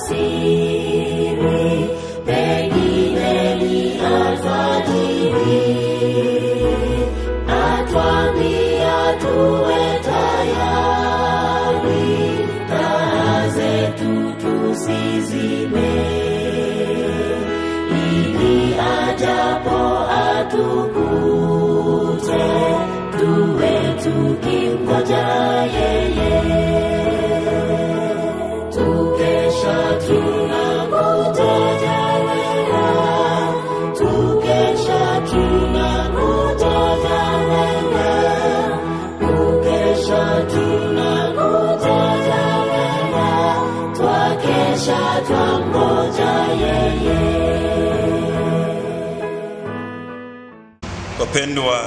siri, pengine ni alfajiri, atwambia tuwe tayari, taa zetu tusizime, ili ajapo atukute, tuwe tukimgoja yeye tukesha tunangoja wewe, tukesha tunangoja wewe, tukesha tunangoja wewe, twakesha twangoja yeye. Wapendwa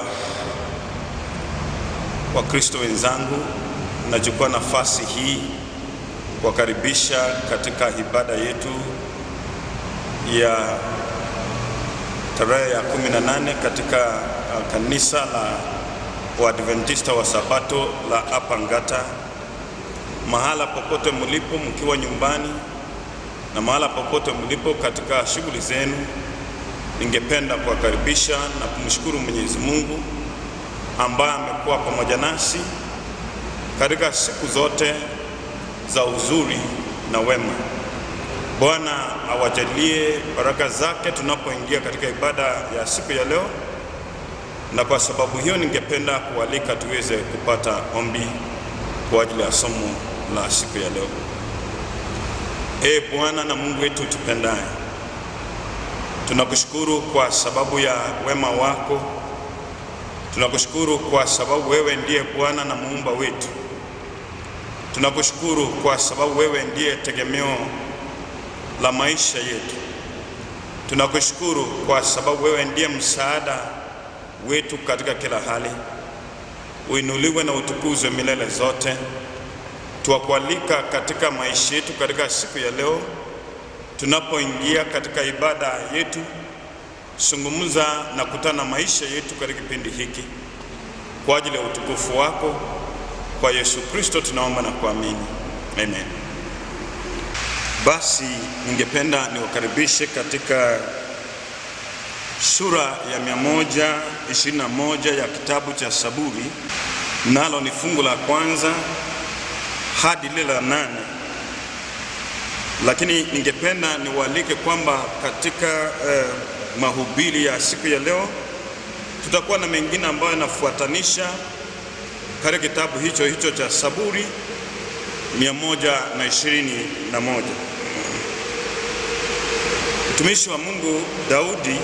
Wakristo wenzangu, nachukua nafasi hii kuwakaribisha katika ibada yetu ya tarehe ya 18 katika uh, kanisa la Waadventista wa Sabato la hapa Ngata. Mahala popote mlipo, mkiwa nyumbani na mahala popote mlipo katika shughuli zenu, ningependa kuwakaribisha na kumshukuru Mwenyezi Mungu ambaye amekuwa pamoja nasi katika siku zote za uzuri na wema. Bwana awajalie baraka zake tunapoingia katika ibada ya siku ya leo, na kwa sababu hiyo ningependa kualika tuweze kupata ombi kwa ajili ya somo la siku ya leo. Ee Bwana na Mungu wetu tupendaye, tunakushukuru kwa sababu ya wema wako. Tunakushukuru kwa sababu wewe ndiye Bwana na muumba wetu. Tunakushukuru kwa sababu wewe ndiye tegemeo la maisha yetu. Tunakushukuru kwa sababu wewe ndiye msaada wetu katika kila hali. Uinuliwe na utukuzwe milele zote. Tuwakualika katika maisha yetu katika siku ya leo, tunapoingia katika ibada yetu, zungumza na kutana maisha yetu katika kipindi hiki kwa ajili ya utukufu wako. Kwa Yesu Kristo tunaomba na kuamini, amen. Basi ningependa niwakaribishe katika sura ya 121 ya kitabu cha Saburi, nalo ni fungu la kwanza hadi lile la nane. Lakini ningependa niwaalike kwamba katika eh, mahubiri ya siku ya leo tutakuwa na mengine ambayo yanafuatanisha katika kitabu hicho hicho cha Saburi 121. Mtumishi wa Mungu Daudi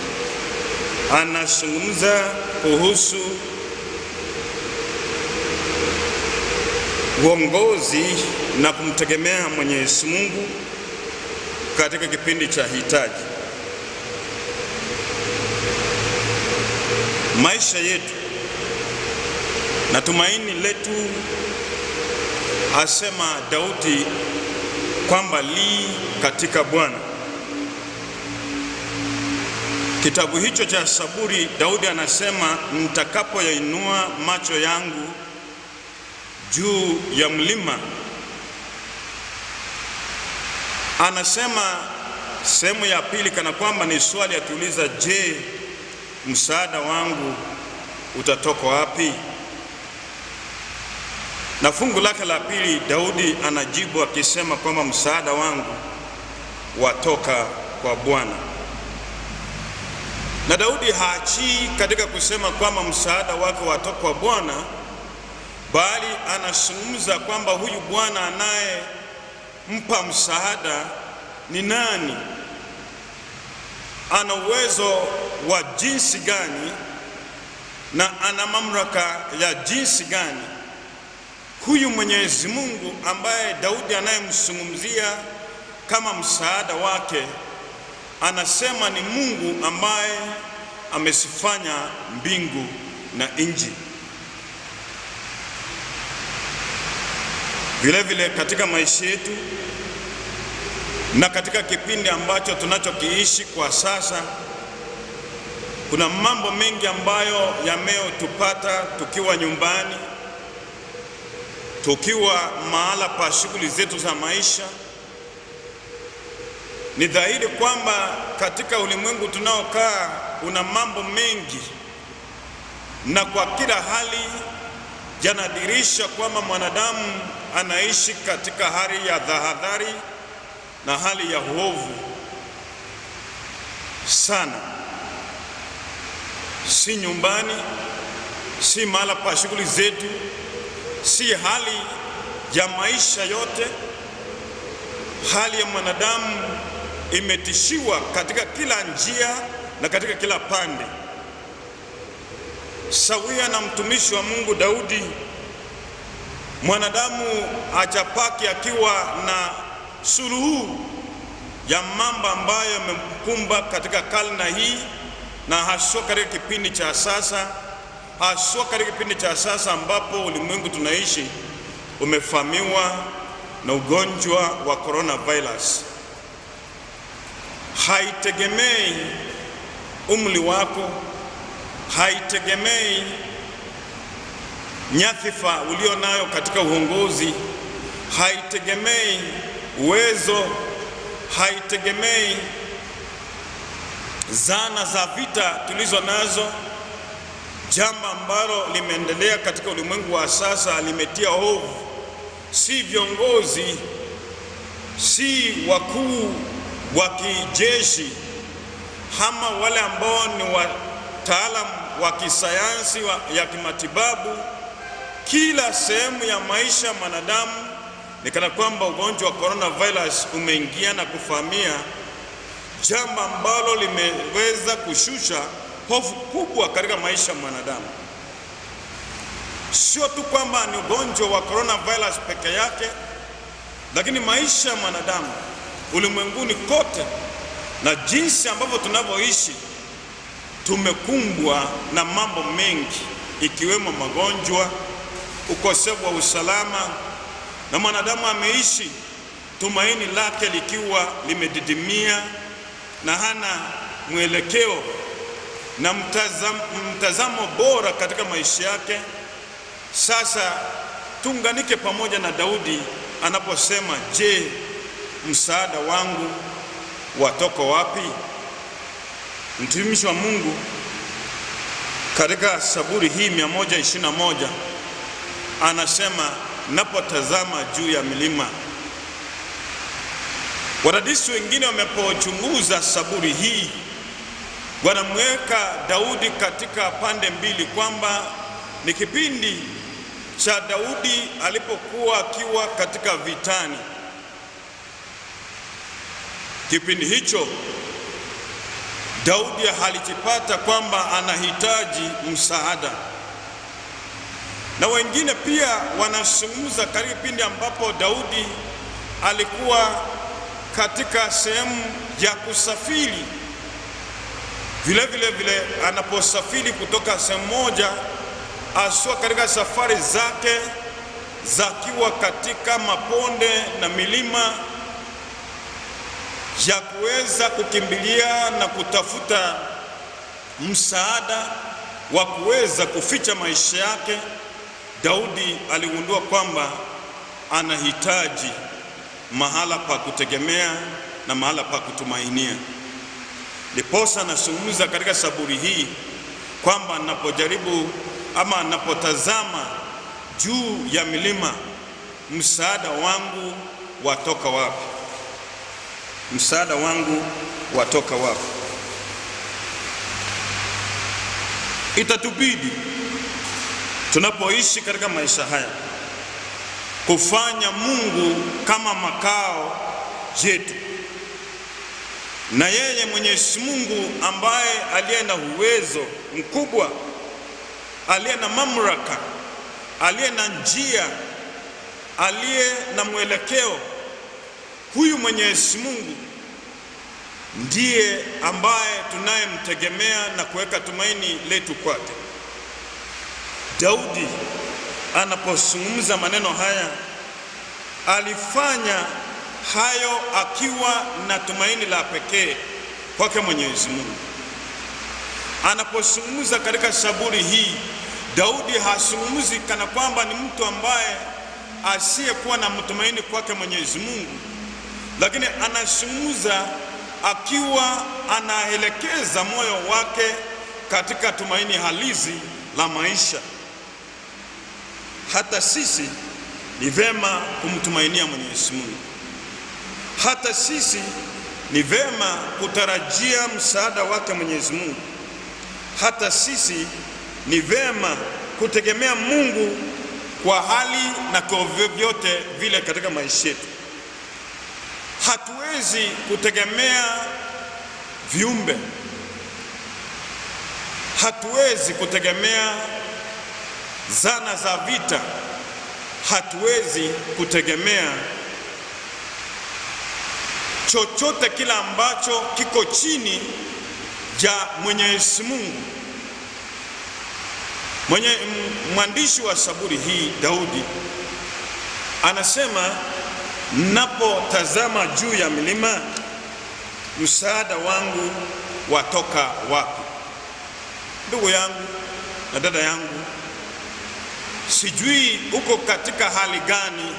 anazungumza kuhusu uongozi na kumtegemea Mwenyezi Mungu katika kipindi cha hitaji. Maisha yetu na tumaini letu, asema Daudi kwamba li katika Bwana. Kitabu hicho cha Saburi, Daudi anasema nitakapoyainua macho yangu juu ya mlima, anasema sehemu ya pili, kana kwamba ni swali akiuliza, je, msaada wangu utatoka wapi? Na fungu lake la pili Daudi anajibu akisema kwamba msaada wangu watoka kwa Bwana. Na Daudi haachii katika kusema kwamba msaada wake watoka kwa Bwana, bali anazungumza kwamba huyu Bwana anayempa msaada ni nani, ana uwezo wa jinsi gani, na ana mamlaka ya jinsi gani huyu Mwenyezi Mungu ambaye Daudi anayemzungumzia kama msaada wake, anasema ni Mungu ambaye amesifanya mbingu na nchi. Vile vile katika maisha yetu na katika kipindi ambacho tunachokiishi kwa sasa, kuna mambo mengi ambayo yameyotupata tukiwa nyumbani tukiwa mahala pa shughuli zetu za maisha, Ni dhahiri kwamba katika ulimwengu tunaokaa una mambo mengi, na kwa kila hali yanadhihirisha kwamba mwanadamu anaishi katika hali ya tahadhari na hali ya uovu sana, si nyumbani, si mahala pa shughuli zetu, si hali ya maisha yote. Hali ya mwanadamu imetishiwa katika kila njia na katika kila pande. Sawia na mtumishi wa Mungu Daudi, mwanadamu achapaki akiwa na suluhu ya mambo ambayo yamemkumba katika karne hii na haswa katika kipindi cha sasa, haswa katika kipindi cha sasa ambapo ulimwengu tunaishi umefamiwa na ugonjwa wa coronavirus. Haitegemei umri wako, haitegemei nyadhifa ulio nayo katika uongozi, haitegemei uwezo, haitegemei zana za vita tulizo nazo. Jambo ambalo limeendelea katika ulimwengu wa sasa limetia hofu, si viongozi, si wakuu wa kijeshi ama wale ambao ni wataalamu wa kisayansi wa, ya kimatibabu. Kila sehemu ya maisha ya mwanadamu ni kana kwamba ugonjwa wa coronavirus umeingia na kufahamia, jambo ambalo limeweza kushusha hofu kubwa katika maisha ya mwanadamu. Sio tu kwamba ni ugonjwa wa coronavirus peke yake, lakini maisha ya mwanadamu ulimwenguni kote na jinsi ambavyo tunavyoishi, tumekumbwa na mambo mengi, ikiwemo magonjwa, ukosefu wa usalama, na mwanadamu ameishi tumaini lake likiwa limedidimia na hana mwelekeo na mtazamo, mtazamo bora katika maisha yake. Sasa tuunganike pamoja na Daudi anaposema, je, msaada wangu watoka wapi? Mtumishi wa Mungu katika Zaburi hii 121 anasema, napotazama juu ya milima. Wadadisi wengine wamepochunguza Zaburi hii wanamweka Daudi katika pande mbili, kwamba ni kipindi cha Daudi alipokuwa akiwa katika vitani. Kipindi hicho Daudi alijipata kwamba anahitaji msaada, na wengine pia wanazungumza katika kipindi ambapo Daudi alikuwa katika sehemu ya kusafiri vile vile vile anaposafiri kutoka sehemu moja aswa katika safari zake zakiwa katika maponde na milima ya kuweza kukimbilia na kutafuta msaada wa kuweza kuficha maisha yake, Daudi aligundua kwamba anahitaji mahala pa kutegemea na mahala pa kutumainia. Ndiposa anazungumza katika Zaburi hii kwamba napojaribu ama napotazama juu ya milima, msaada wangu watoka wapi? Msaada wangu watoka wapi? Itatubidi tunapoishi katika maisha haya kufanya Mungu kama makao yetu na yeye Mwenyezi Mungu ambaye aliye na uwezo mkubwa, aliye na mamlaka, aliye na njia, aliye na mwelekeo, huyu Mwenyezi Mungu ndiye ambaye tunayemtegemea na kuweka tumaini letu kwake. Daudi anapozungumza maneno haya alifanya hayo akiwa na tumaini la pekee kwake Mwenyezi Mungu. Anapozungumza katika Zaburi hii, Daudi hazungumzi kana kwamba ni mtu ambaye asiyekuwa na mtumaini kwake Mwenyezi Mungu, lakini anazungumza akiwa anaelekeza moyo wake katika tumaini halisi la maisha. Hata sisi ni vema kumtumainia Mwenyezi Mungu. Hata sisi ni vema kutarajia msaada wake Mwenyezi Mungu. Hata sisi ni vema kutegemea Mungu kwa hali na kwa vyovyote vile katika maisha yetu. Hatuwezi kutegemea viumbe, hatuwezi kutegemea zana za vita, hatuwezi kutegemea chochote kila ambacho kiko chini ya Mwenyezi Mungu. Mwenye mwandishi wa Zaburi hii Daudi anasema, napotazama juu ya milima, msaada wangu watoka wapi? Ndugu yangu na dada yangu, sijui uko katika hali gani,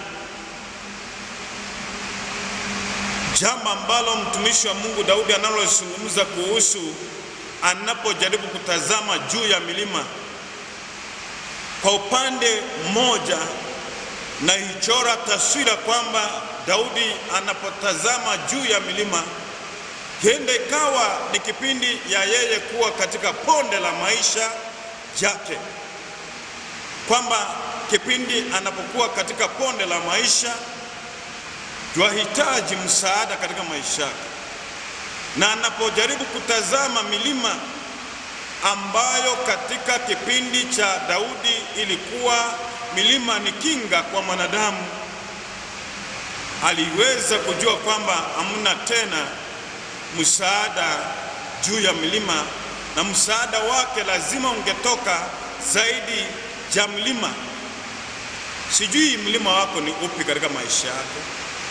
jambo ambalo mtumishi wa Mungu Daudi analozungumza kuhusu anapojaribu kutazama juu ya milima kwa upande mmoja naichora taswira kwamba Daudi anapotazama juu ya milima, huenda ikawa ni kipindi ya yeye kuwa katika ponde la maisha yake, kwamba kipindi anapokuwa katika ponde la maisha twahitaji msaada katika maisha yake, na anapojaribu kutazama milima ambayo katika kipindi cha Daudi ilikuwa milima ni kinga kwa mwanadamu, aliweza kujua kwamba hamna tena msaada juu ya milima, na msaada wake lazima ungetoka zaidi ya mlima. Sijui mlima wako ni upi katika maisha yako.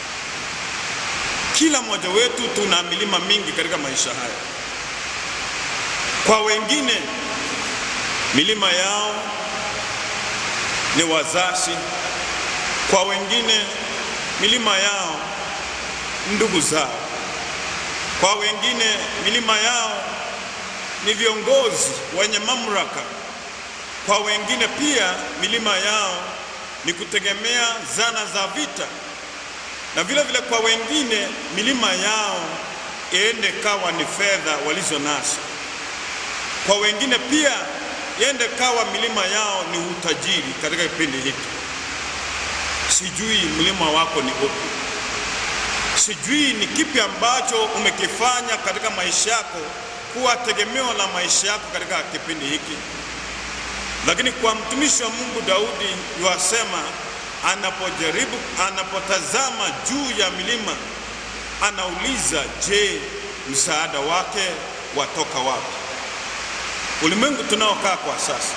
Kila mmoja wetu tuna milima mingi katika maisha haya. Kwa wengine milima yao ni wazazi, kwa wengine milima yao ndugu zao, kwa wengine milima yao ni viongozi wenye mamlaka, kwa wengine pia milima yao ni kutegemea zana za vita, na vile vile kwa wengine milima yao iende kawa ni fedha walizo nazo kwa wengine pia yende kawa milima yao ni utajiri katika kipindi hiki. Sijui mlima wako ni upi, sijui ni kipi ambacho umekifanya katika maisha yako kuwa tegemeo la maisha yako katika kipindi hiki. Lakini kwa mtumishi wa Mungu Daudi yuasema, anapojaribu anapotazama juu ya milima, anauliza, je, msaada wake watoka wapi? Ulimwengu tunaokaa kwa sasa,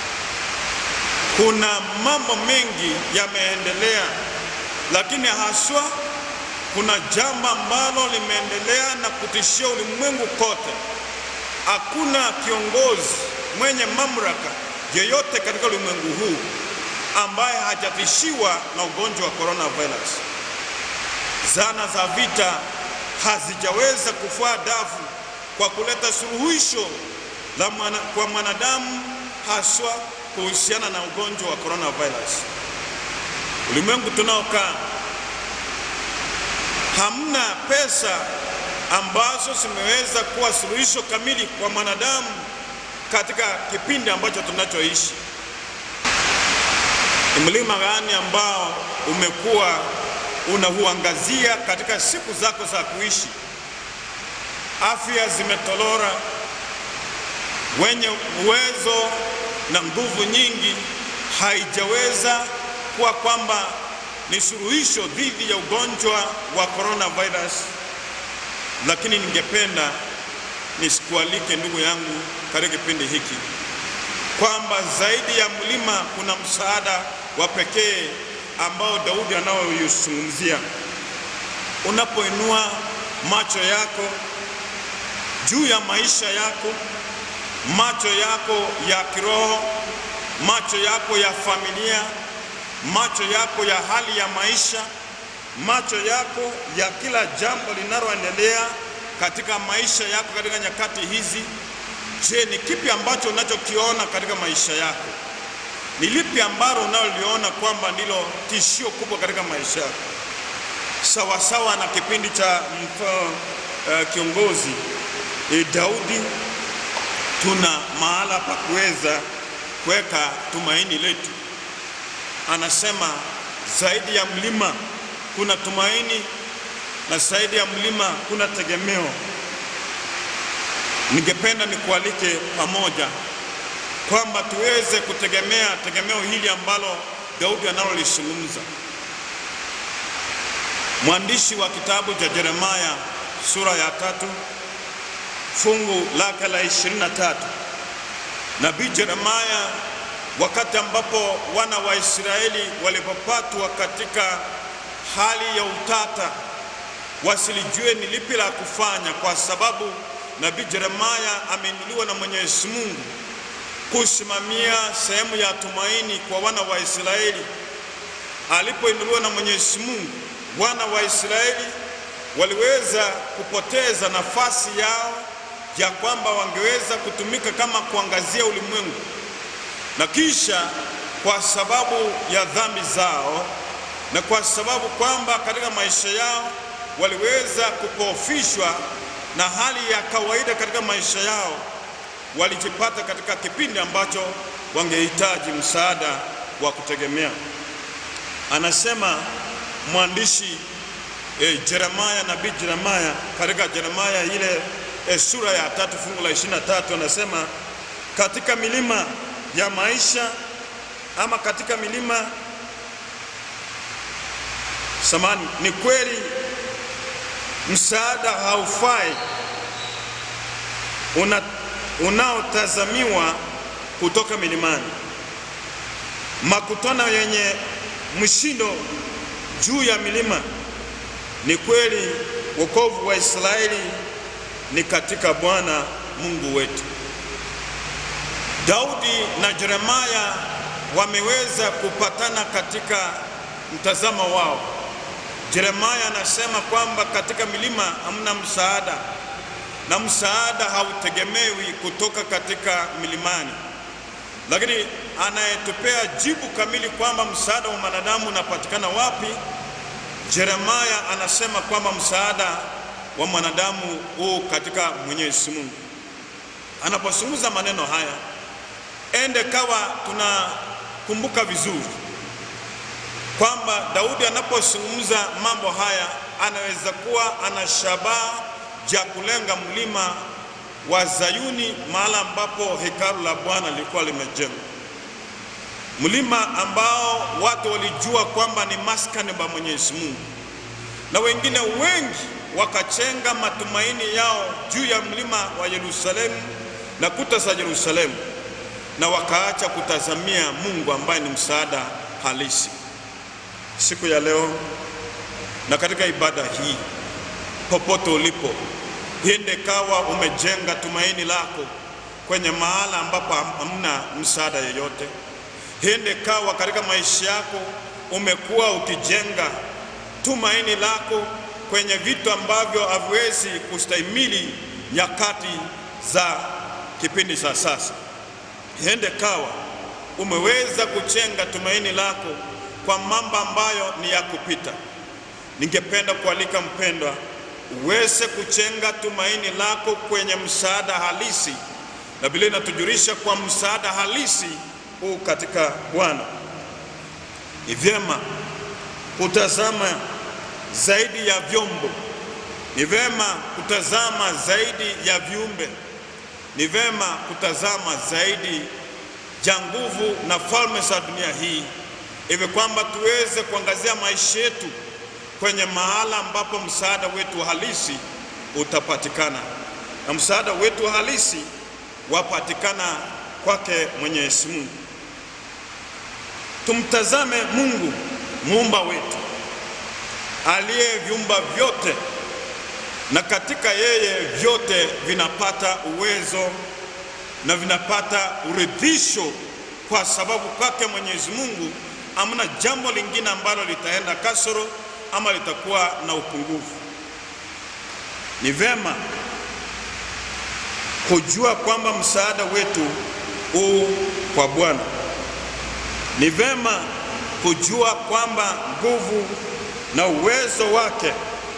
kuna mambo mengi yameendelea, lakini haswa kuna jambo ambalo limeendelea na kutishia ulimwengu kote. Hakuna kiongozi mwenye mamlaka yeyote katika ulimwengu huu ambaye hajatishiwa na ugonjwa wa coronavirus. Zana za vita hazijaweza kufua dafu kwa kuleta suluhisho la mwana, kwa mwanadamu haswa kuhusiana na ugonjwa wa coronavirus. Ulimwengu tunaokaa hamna pesa ambazo zimeweza kuwa suluhisho kamili kwa mwanadamu katika kipindi ambacho tunachoishi. Ni mlima gani ambao umekuwa unauangazia katika siku zako za kuishi? Afya zimetolora, wenye uwezo na nguvu nyingi haijaweza kuwa kwamba ni suluhisho dhidi ya ugonjwa wa coronavirus. Lakini ningependa nisikualike ndugu yangu katika kipindi hiki kwamba zaidi ya mlima kuna msaada wa pekee ambao Daudi anaoyuzungumzia. Unapoinua macho yako juu ya maisha yako, macho yako ya kiroho, macho yako ya familia, macho yako ya hali ya maisha, macho yako ya kila jambo linaloendelea katika maisha yako katika nyakati hizi. Je, ni kipi ambacho unachokiona katika maisha yako? Ni lipi ambalo unaloliona kwamba ndilo tishio kubwa katika maisha yako? Sawasawa na kipindi cha mfa, uh, kiongozi e, Daudi, tuna mahala pa kuweza kuweka tumaini letu. Anasema zaidi ya mlima kuna tumaini na zaidi ya mlima kuna tegemeo. Ningependa nikualike pamoja kwamba tuweze kutegemea tegemeo hili ambalo Daudi analolizungumza. Mwandishi wa kitabu cha Yeremia sura ya tatu fungu lake la ishirini na tatu nabii Yeremia, wakati ambapo wana wa Israeli walipopatwa katika hali ya utata, wasilijue ni lipi la kufanya, kwa sababu nabii Yeremia ameinuliwa na Mwenyezi Mungu kusimamia sehemu ya tumaini kwa wana wa Israeli. Alipoinuliwa na Mwenyezi Mungu, wana wa Israeli waliweza kupoteza nafasi yao ya kwamba wangeweza kutumika kama kuangazia ulimwengu, na kisha kwa sababu ya dhambi zao na kwa sababu kwamba katika maisha yao waliweza kupofishwa na hali ya kawaida katika maisha yao, walijipata katika kipindi ambacho wangehitaji msaada wa kutegemea. Anasema mwandishi e, Yeremia, nabii Yeremia katika Yeremia ile e, sura ya tatu fungu la ishirini na tatu anasema katika milima ya maisha ama katika milima samani, ni kweli msaada haufai una unaotazamiwa kutoka milimani, makutano yenye mshindo juu ya milima. Ni kweli wokovu wa Israeli ni katika Bwana Mungu wetu. Daudi na Yeremia wameweza kupatana katika mtazamo wao. Yeremia anasema kwamba katika milima hamna msaada na msaada hautegemewi kutoka katika milimani, lakini anayetupea jibu kamili kwamba msaada wa mwanadamu unapatikana wapi, Yeremia anasema kwamba msaada wa mwanadamu huu katika Mwenyezi Mungu. Anapozungumza maneno haya, ende kawa tunakumbuka vizuri kwamba Daudi anapozungumza mambo haya anaweza kuwa ana shabaha ya kulenga mlima wa Zayuni, mahala ambapo hekalu la Bwana lilikuwa limejengwa, mlima ambao watu walijua kwamba ni maskani pa Mwenyezi Mungu, na wengine wengi wakachenga matumaini yao juu ya mlima wa Yerusalemu na kuta za Yerusalemu, na wakaacha kutazamia Mungu ambaye ni msaada halisi. Siku ya leo na katika ibada hii, popote ulipo, hiende kawa umejenga tumaini lako kwenye mahala ambapo hamna msaada yeyote. Hiende kawa katika maisha yako umekuwa ukijenga tumaini lako kwenye vitu ambavyo haviwezi kustahimili nyakati za kipindi cha sasa. Hiende kawa umeweza kujenga tumaini lako kwa mambo ambayo ni ya kupita. Ningependa kualika mpendwa, uweze kujenga tumaini lako kwenye msaada halisi, na Biblia inatujulisha kwa msaada halisi huu katika Bwana. Ni vyema kutazama zaidi ya vyombo, ni vyema kutazama zaidi ya viumbe, ni vyema kutazama zaidi ya nguvu na falme za dunia hii hivi kwamba tuweze kuangazia maisha yetu kwenye mahala ambapo msaada wetu halisi utapatikana, na msaada wetu halisi wapatikana kwake Mwenyezi Mungu. Tumtazame Mungu muumba wetu aliyeviumba vyote, na katika yeye vyote vinapata uwezo na vinapata uridhisho, kwa sababu kwake Mwenyezi Mungu hamna jambo lingine ambalo litaenda kasoro, ama litakuwa na upungufu. Ni vema kujua kwamba msaada wetu huu kwa Bwana. Ni vema kujua kwamba nguvu na uwezo wake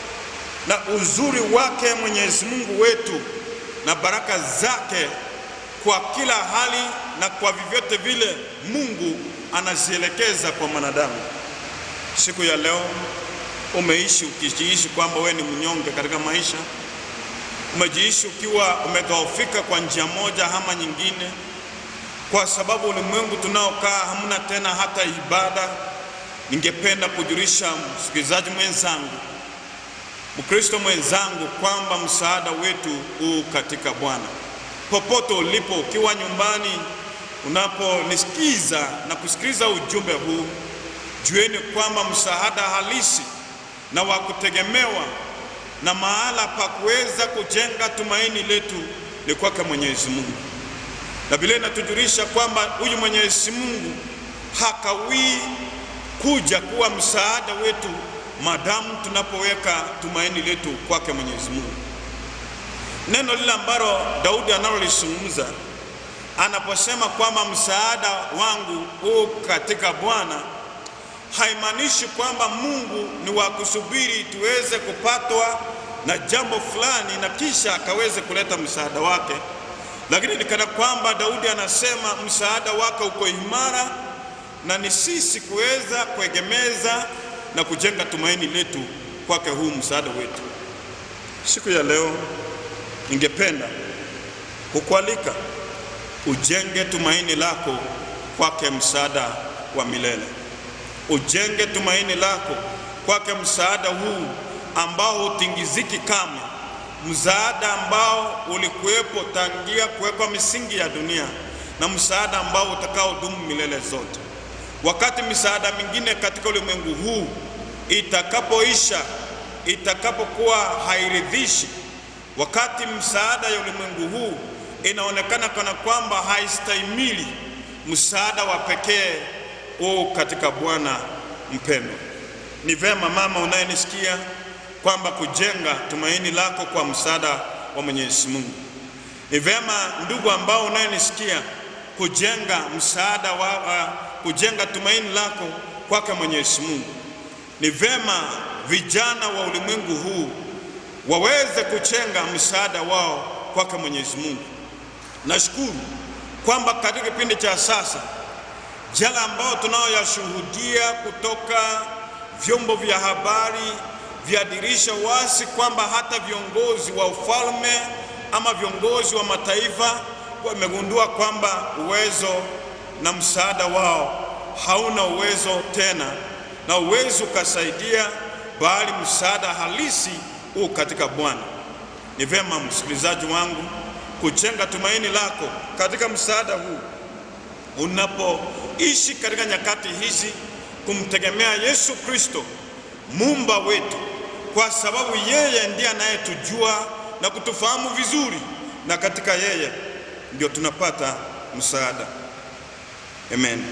na uzuri wake Mwenyezi Mungu wetu na baraka zake kwa kila hali na kwa vyovyote vile Mungu anazielekeza kwa mwanadamu. Siku ya leo umeishi ukijiishi kwamba wewe ni mnyonge katika maisha, umejiishi ukiwa umedhoofika kwa njia moja ama nyingine, kwa sababu ulimwengu tunaokaa hamna tena hata ibada. Ningependa kujulisha msikilizaji mwenzangu, Mkristo mwenzangu, kwamba msaada wetu huu katika Bwana. Popote ulipo, ukiwa nyumbani, unaponisikiza na kusikiliza ujumbe huu, jueni kwamba msaada halisi na wa kutegemewa na mahala pa kuweza kujenga tumaini letu ni kwake Mwenyezi Mungu. Na Biblia inatujulisha kwamba huyu Mwenyezi Mungu hakawii kuja kuwa msaada wetu madamu tunapoweka tumaini letu kwake Mwenyezi Mungu. Neno lile ambalo Daudi analolizungumza anaposema kwamba msaada wangu huu katika Bwana, haimaanishi kwamba Mungu ni wa kusubiri tuweze kupatwa na jambo fulani na kisha akaweze kuleta msaada wake, lakini ni kana kwamba Daudi anasema msaada wake uko imara na ni sisi kuweza kuegemeza na kujenga tumaini letu kwake huu msaada wetu. Siku ya leo ningependa kukualika ujenge tumaini lako kwake msaada wa milele. Ujenge tumaini lako kwake msaada huu ambao hutingiziki kamwe, msaada ambao ulikuwepo tangia kuwekwa misingi ya dunia na msaada ambao utakaodumu milele zote. Wakati misaada mingine katika ulimwengu huu itakapoisha, itakapokuwa hairidhishi, wakati msaada ya ulimwengu huu inaonekana kana kwamba haistahimili, msaada wa pekee huu katika Bwana mpendwa. Ni vema mama unayenisikia kwamba kujenga tumaini lako kwa msaada wa Mwenyezi Mungu. Ni vema ndugu ambao unayenisikia kujenga msaada wa, wa kujenga tumaini lako kwake Mwenyezi Mungu. Ni vema vijana wa ulimwengu huu waweze kuchenga msaada wao kwake Mwenyezi Mungu. Nashukuru kwamba katika kipindi cha sasa jala ambao tunayoyashuhudia kutoka vyombo vya habari vyadirisha wazi kwamba hata viongozi wa ufalme ama viongozi wa mataifa wamegundua kwamba uwezo na msaada wao hauna uwezo tena, na uwezo ukasaidia, bali msaada halisi huu katika Bwana. Ni vyema msikilizaji wangu kujenga tumaini lako katika msaada huu unapoishi katika nyakati hizi, kumtegemea Yesu Kristo muumba wetu, kwa sababu yeye ndiye anayetujua na kutufahamu vizuri, na katika yeye ndio tunapata msaada. Amen.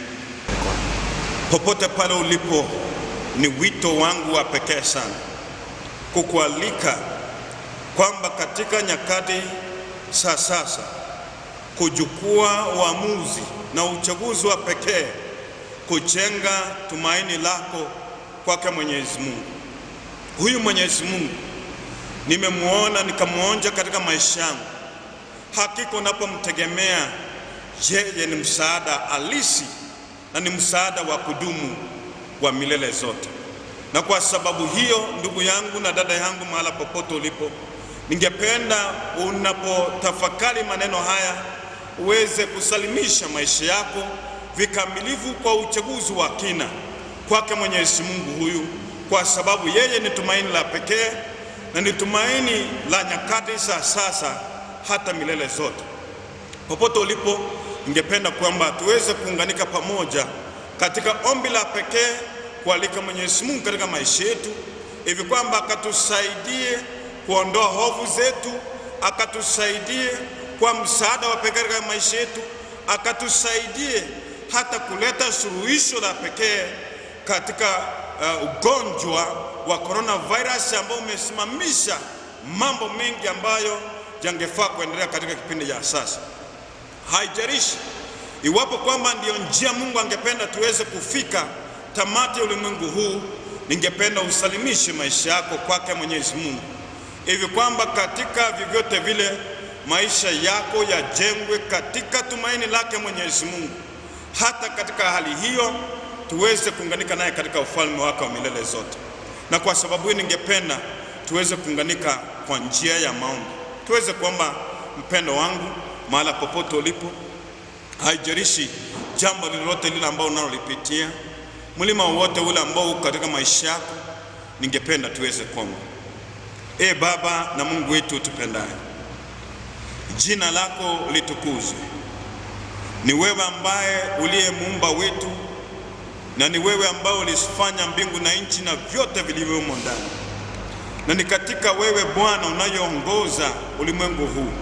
Popote pale ulipo, ni wito wangu wa pekee sana kukualika kwamba katika nyakati za sasa kuchukua uamuzi na uchaguzi wa pekee kujenga tumaini lako kwake Mwenyezi Mungu. Huyu Mwenyezi Mungu nimemwona nikamwonja katika maisha yangu. Hakika unapomtegemea yeye ni msaada halisi na ni msaada wa kudumu wa milele zote. Na kwa sababu hiyo, ndugu yangu na dada yangu, mahala popote ulipo, ningependa unapotafakari maneno haya uweze kusalimisha maisha yako vikamilifu kwa uchaguzi wa kina kwake Mwenyezi Mungu huyu, kwa sababu yeye ni tumaini la pekee na ni tumaini la nyakati za sasa hata milele zote. Popote ulipo, ningependa kwamba tuweze kuunganika pamoja katika ombi la pekee kualika Mwenyezi Mungu katika maisha yetu, hivi kwamba akatusaidie kuondoa hofu zetu, akatusaidie kwa msaada wa pekee katika maisha yetu, akatusaidie hata kuleta suluhisho la pekee katika uh, ugonjwa wa coronavirus ambao umesimamisha mambo mengi ambayo yangefaa kuendelea katika kipindi cha sasa. Haijalishi iwapo kwamba ndiyo njia Mungu angependa tuweze kufika tamati ya ulimwengu huu, ningependa usalimishe maisha yako kwake Mwenyezi Mungu, hivi kwamba katika vyovyote vile maisha yako yajengwe katika tumaini lake Mwenyezi Mungu, hata katika hali hiyo tuweze kuunganika naye katika ufalme wake wa milele zote. Na kwa sababu hii, ningependa tuweze kuunganika kwa njia ya maombi, tuweze kuomba. Mpendo wangu, mahala popote ulipo, haijalishi jambo lolote lile ambao unalolipitia, mlima wowote ule ambao uko katika maisha yako, ningependa tuweze kuomba. E Baba na Mungu wetu utupendaye, jina lako litukuzwe. Ni wewe ambaye uliye muumba wetu na ni wewe ambao ulifanya mbingu na nchi na vyote vilivyomo ndani, na ni katika wewe Bwana unayoongoza ulimwengu huu.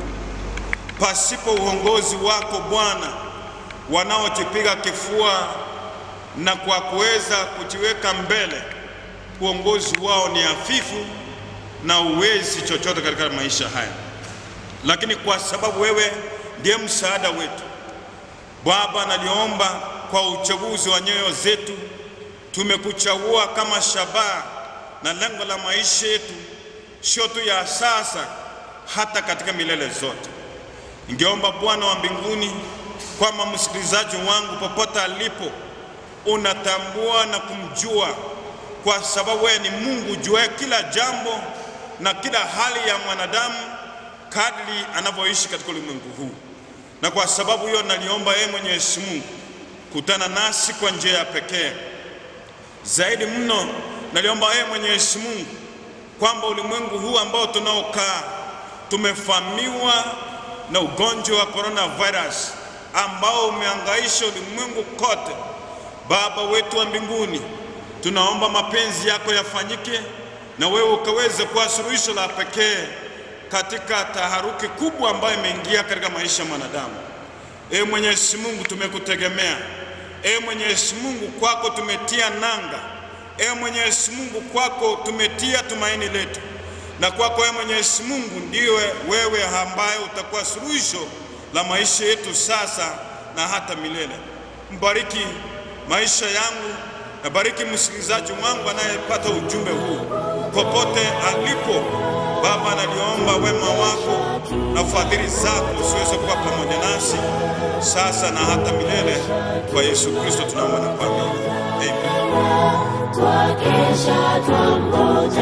Pasipo uongozi wako Bwana, wanaojipiga kifua na kwa kuweza kujiweka mbele, uongozi wao ni hafifu na uwezi chochote katika maisha haya, lakini kwa sababu wewe ndiye msaada wetu Baba, naliomba kwa uchaguzi wa nyoyo zetu, tumekuchagua kama shabaha na lengo la maisha yetu, sio tu ya sasa, hata katika milele zote. Ningeomba Bwana wa mbinguni kwamba msikilizaji wangu popote alipo, unatambua na kumjua, kwa sababu wewe ni Mungu juaye kila jambo na kila hali ya mwanadamu kadri anavyoishi katika ulimwengu huu na kwa sababu hiyo naliomba yeye Mwenyezi Mungu kutana nasi kwa njia ya pekee zaidi mno. Naliomba yeye Mwenyezi Mungu kwamba ulimwengu huu ambao tunaokaa tumefahamiwa na ugonjwa wa coronavirus ambao umeangaisha ulimwengu kote. Baba wetu wa mbinguni, tunaomba mapenzi yako yafanyike na wewe ukaweze kuwa suluhisho la pekee katika taharuki kubwa ambayo imeingia katika maisha ya mwanadamu. Ee Mwenyezi Mungu, tumekutegemea. Ee Mwenyezi Mungu, kwako tumetia nanga. Ee Mwenyezi Mungu, kwako tumetia tumaini letu, na kwako Ee Mwenyezi Mungu ndiwe wewe ambaye utakuwa suluhisho la maisha yetu sasa na hata milele. Mbariki maisha yangu na bariki msikilizaji wangu anayepata ujumbe huu popote alipo. Baba, naliomba wema wako na fadhili zako usiweze kuwa pamoja nasi sasa na hata milele. Kwa Yesu Kristo tunaomba na kuamini, amen. Twakesha twangoja